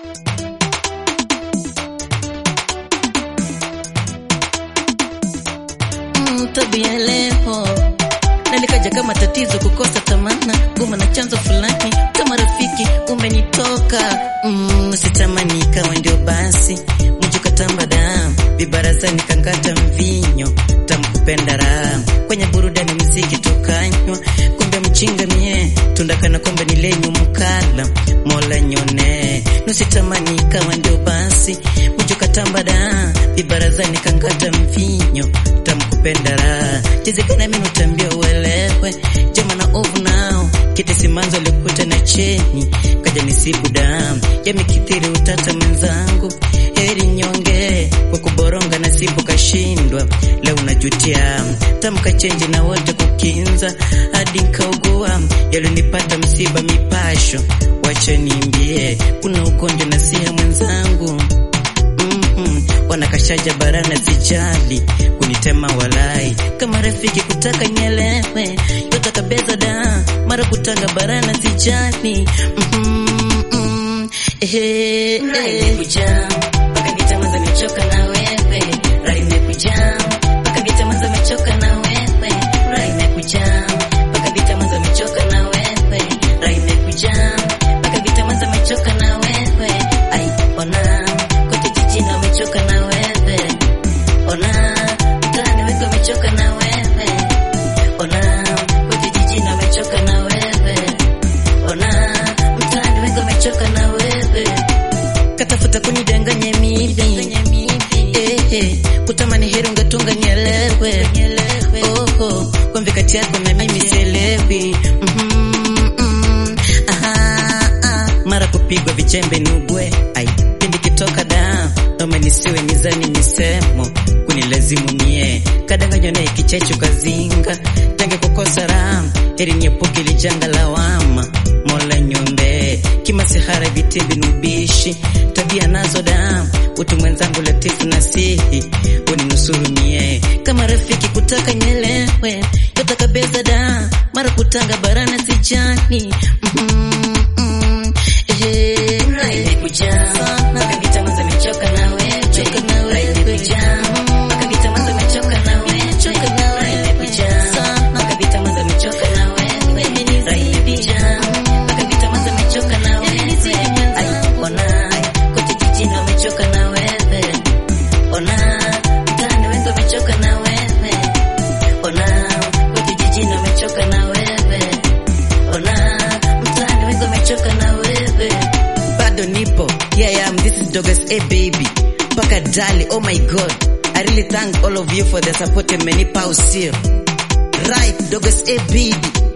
Mm, tabia leo na nikaja kama tatizo kukosa tamana goma na chanzo fulani kama rafiki umenitoka mm, sitamani ikawa ndio basi mjukatamba damu vibarazani kangata mvinyo tamkupenda raha kwenye burudani mziki tukanywa kumbe mchinga mie tundakana kombe ni lenyu mkala mola nyone nusitamani ikawa ndio basi mjukatamba da vibarazani kangata mvinyo tamkupenda raha chezekana mimi utambia uelewe jama na ovu nao kiti simanzo likuta na cheni kaja nisibu damu yamekithiri utata mwenzangu heri nyonge kwa kuboronga nasibu kashindwa leo unajutia tamka chenji na wote kukinza hadi nkaugua yalionipata msiba mipasho wacha nimbie kuna ugonjwa na siha mwenzangu Mm-mm. wanakashaja barana zijali kunitema walai kama rafiki kutaka nyelewe yotakabeza da mara kutanga barana zijali Mm-mm. Ehe, eh. Mpaka vitamaza mechoka na wewe Rai imekuja Mpaka vitamaza mechoka na wewe Rai imekuja Mpaka vitamaza mechoka na wewe Rai imekuja Mpaka vitamaza mechoka na wewe Ai ona kote jijini wamechoka na wewe Ona mtaani wengi wamechoka na wewe Ona kote jijini wamechoka na wewe Ona mtaani wengi wamechoka na wewe katafuta kunidanganya mimi eh, eh, kutamani heri ungetunga nyelewe oho kwambi kati yako na mimi sielewi Mhm, mm, aha, ah. mara kupigwa vichembe nugwe ai pindi kitoka da noma nisiwe nizani nisemo kunilazimu mie kadanganywa naye kichecho kazinga tange kukosa raha heri niepuke lijanga lawama mola nyombe kimasihara vitimbi nubishi tabia nazo da utu mwenzangu latifu nasihi uninusuru mie kama rafiki kutaka nyelewe yotaka beza da mara kutanga barana sijani mm, mm, eh, imekuja mpaka vitamaza mechoka na wewe imekuja mpaka vitamaza mechoka na wewe imekuja mpaka vitamaza mechoka na wewe imekuja mpaka vitamaza mechoka na wewe ai ona kote jijini wamechoka na wewe ona mtaani wengi wamechoka na wewe ona kote jijini wamechoka na wewe ona mtaani wengi wamechoka na wewe bado nipo here I am this is Douglas A baby mpaka dali oh my god I really thank all of you for the support mmenipa usio right Douglas A baby